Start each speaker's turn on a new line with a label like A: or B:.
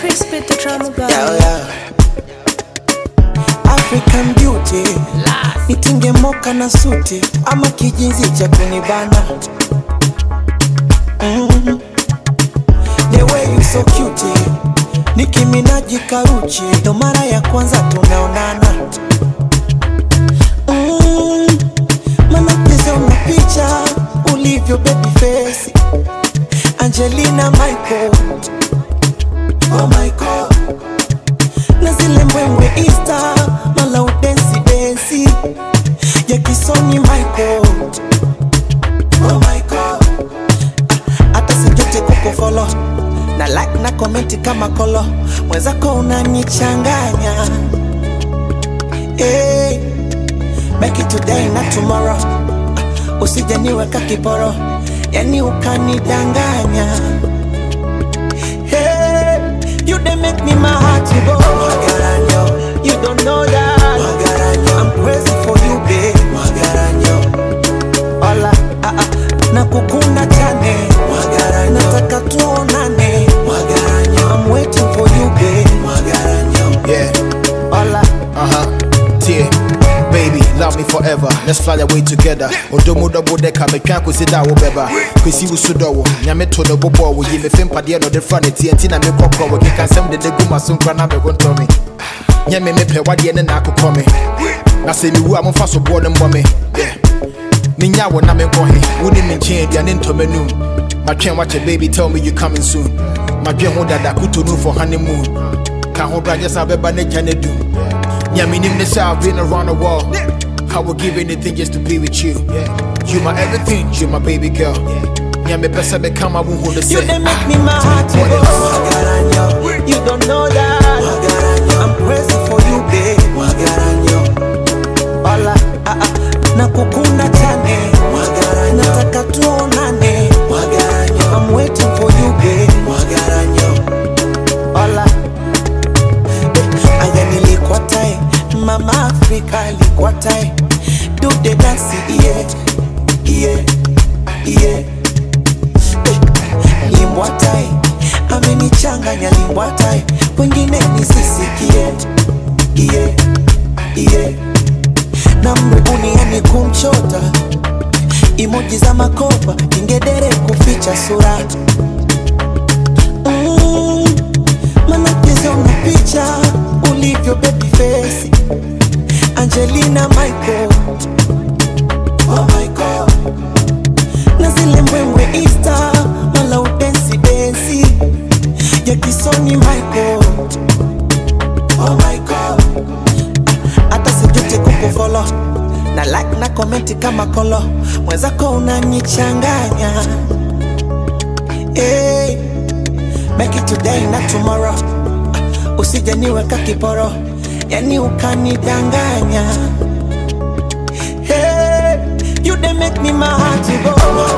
A: Crispy the drama guy.
B: Yeah, yeah. African beauty nitinge moka na suti ama kijinzi cha kunibana mm. The way you so cute Nicki Minaj karuchi ndo mara ya kwanza tumeonana mm. Manacheza una picha ulivyo baby face Angelina Michael Oh my God na zile mbwembwe Insta mala udensi densi ya kisoni Michael oh my God Ah, hata sijute kukufolo na like na komenti kama kolo mwenzako unanichanganya hey, make it today na tomorrow Ah, usije niweka kiporo yani ukanidanganya Hey, you dey make me my heart to go. Magaranyo, you don't know that. Magaranyo, I'm crazy for you, babe. Magaranyo, hola, ah ah, nakukunda chane. Magaranyo, nataka tuonane. Magaranyo, I'm waiting for you, babe. Magaranyo,
C: Yeah,
B: hola.
C: uh huh. Tear. Baby, love me forever. Let's fly away together. Odomo double decker, me can't consider that wobeba. Kwesi usudo, nyame to the bobo, we give a film padia no the front, TNT na me koko, we can send the guma soon crana be gon to me. Nyame me pe wadi ene na akoko me. Na se mi wu amfa so bo ne mbɔ me. Yeah. Minya wo na me nkɔ he. Wo ni me nkyɛn aduane ntɔ m'anum. Matwɛn wakyɛ baby tell me you coming soon. Madwɛn ho dada kuto no for honeymoon. Ka ho bra just abɛba ne gya ne dum. Yeah, me name the I've been around the world. I would give anything just to be with you. You my everything, you my baby girl. Yeah, me best I come, I won't hold the
B: You
C: same.
B: dey make me my heart to
C: What
B: go.
C: else?
B: Magaranyo, you don't know that. Magaranyo, I'm crazy for you, babe. Magaranyo, hola, ah ah, nakukunda chane. Magaranyo, nataka tuonane. Magaranyo, I'm waiting for you, babe. Magaranyo, hola, eh, aya nilikuwa tai, mama Afrika alikuwa tai. Do the dance, yeah, yeah, yeah limbwatai amenichanganya limbwatai wengine nisisikie iye iye na mrubuni yani kumchota imoji za makopa ingedere kuficha sura mm, manacheza una picha ulivyo baby face Angelina Michael oh my God na zile mbwembwe Insta mala udensi densi ya kisoni Michael oh my God hata sijute kukufolo na like na komenti kama kolo mwenzako unanichanganya hey, make it today na tomorrow usije niweka kiporo yani ukanidanganya Hey, you dey make me my heart to go.